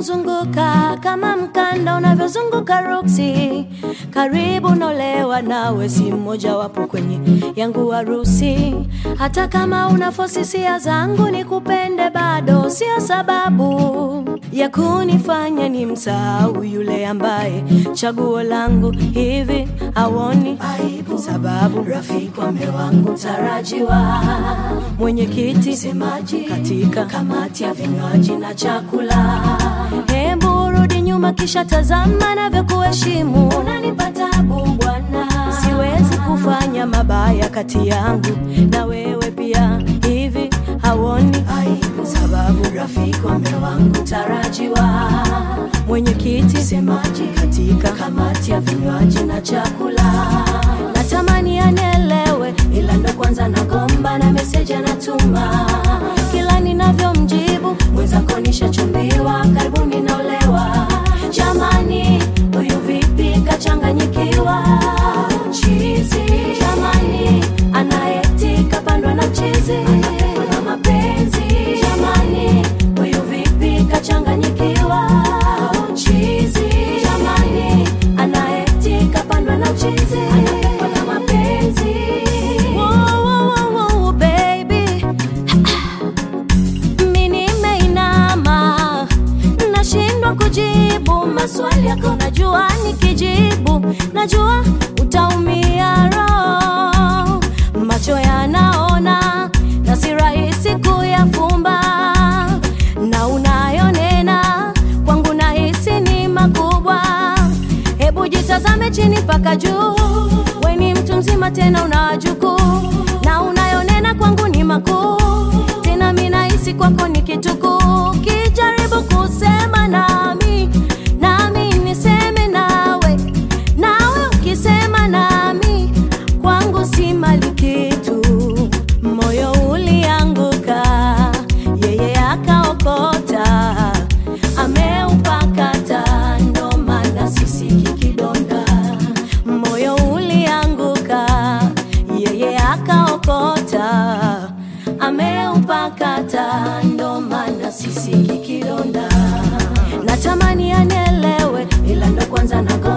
kumzunguka kama mkanda unavyozunguka ruksi. Karibu nolewa nawe, si mmoja wapo kwenye yangu harusi. Hata kama una fosisia zangu ni kupende, bado sio sababu ya kunifanya ni msahau yule ambaye chaguo langu hivi hawoni aibu, sababu rafiki wa mume wangu tarajiwa, mwenyekiti semaji katika kamati ya vinywaji na chakula. Hebu rudi nyuma, kisha tazama navyokuheshimu. Unanipa tabu bwana, siwezi kufanya mabaya kati yangu na wewe pia, hivi hawoni aibu, sababu rafiki wa mume wangu tarajiwa, mwenyekiti semaji katika kamati ya vinywaji na chakula. Natamani anielewe, ila ndo kwanza nagomba na meseji anatuma kila ninavyomjibu mwenzako nishachumbiwa, karibuni naolewa. Jamani, huyu vipi kachanganyikiwa? Chizi jamani, anaeti kapandwa na chizi, anapendwa na mapenzi. Jamani, huyu vipi kachanganyikiwa? Chizi jamani, anaeti kapandwa na chizi, anapendwa na mapenzi. Wow, wow, wow, wow, baby mi nimeinama, nashindwa kujibu maswali yako. Najua nikijibu, najua utaumia roho. Macho yanaona na si rahisi kuyafumba, na unayonena kwangu nahisi ni makubwa. Hebu jitazame chini mpaka juu, we ni mtu mzima tena una wajukuu, na unayonena kwangu ni makuu tena mi nahisi kwako ni kitukuu. Kijaribu kusema nami, nami niseme nawe, nawe ukisema nami, kwangu si mali kitu. Moyo ulianguka, yeye akaokota, ameupakata, ndo maana sisiki kidonda. Moyo ulianguka, yeye akaokota, ameupakata, ndo maana sisiki kidonda. Natamani anielewe, ila ndo kwanza nako